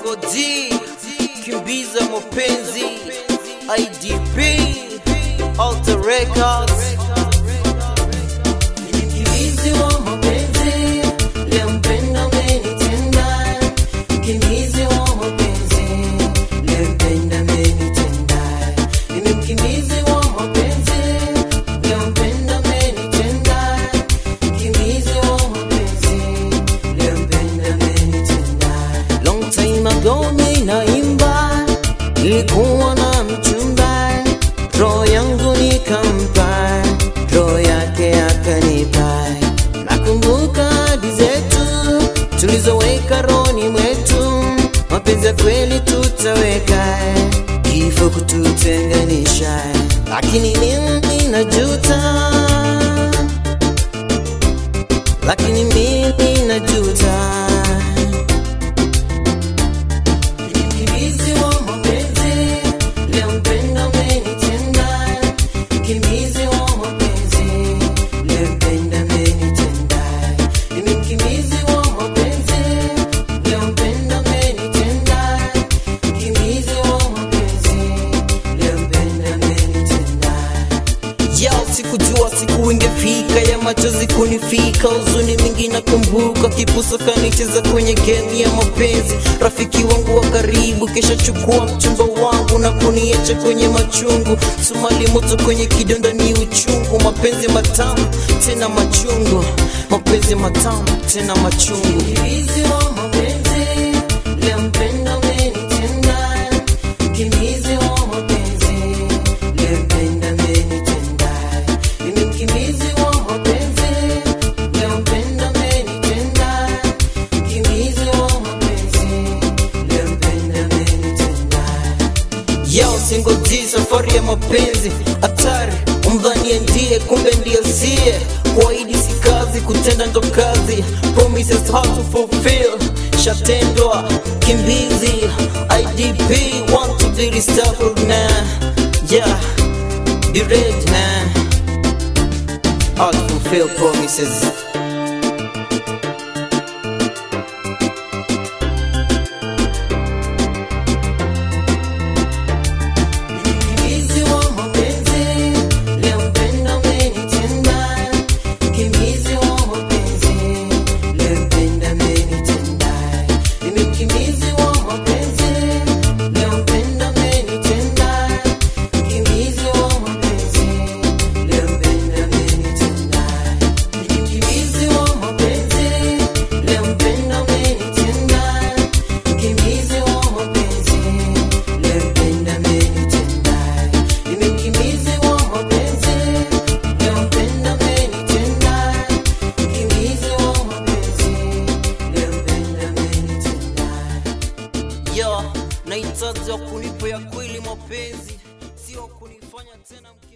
Single D, kimbiza mapenzi, IDP, Alter Records. Mkimbizi wa mapenzi, leo mpenda amenitenda. Mkimbizi wa mapenzi, leo mpenda amenitenda. Mimi mkimbizi wa mapenzi, leo mpenda amenitenda. Mkimbizi wa mapenzi, leo mpenda amenitenda. Long time ago ninaimba, nilikuwa na mchumba, roho yangu nikampa, roho yake akanipa. Nakumbuka hadi zetu tulizoweka rohoni mwetu, mapenzi ya kweli tutaweka, kifo kututenganisha, lakini mimi najuta, lakini mimi najuta. Mkimbizi wa mapenzi, leo mpenda amenitenda. Mkimbizi wa mapenzi, leo mpenda amenitenda. Mimi mkimbizi wa mapenzi, leo mpenda amenitenda. Mkimbizi wa mapenzi, leo mpenda amenitenda. Yao sikujua siku ingefika ya machozi kunifika, huzuni mingi nakumbuka, kipusa kanicheza kwenye game ya mapenzi. Rafiki wangu wa karibu kisha chukua mchumba wangu na kuniacha kwenye machungu. Sumali moto kwenye kidonda ni uchungu, mapenzi matamu tena machungu, mapenzi matamu tena machungu. Mkimbizi wa mapenzi, leo mpenda amenitenda. Mkimbizi wa mapenzi, leo mpenda amenitenda. Mimi mkimbizi wa mapenzi, leo mpenda amenitenda. Mkimbizi wa mapenzi, leo mpenda amenitenda. Yao single D, safari ya mapenzi hatari, umdhanie ndiye, kumbe ndiye siye. Kuahidi si kazi, kutenda ndo kazi. Promises hard to fulfill, shatendwa kimbizi. IDP want to be restored now, yeah, be ready now. Hard to fulfill promises. Mkimbizi wa mapenzi, leo mpenda amenitenda. Mkimbizi wa mapenzi, leo mpenda amenitenda. Mimi mkimbizi wa mapenzi, leo mpenda amenitenda. Mkimbizi wa mapenzi, leo mpenda amenitenda. Mimi mkimbizi wa mapenzi, leo mpenda amenitenda. Mkimbizi wa mapenzi, leo mpenda amenitenda. Mimi mkimbizi wa mapenzi, leo mpenda amenitenda. Mkimbizi wa mapenzi, leo mpenda amenitenda. Yo, nahitaji wa kunipa ya kweli mapenzi, sio kunifanya tena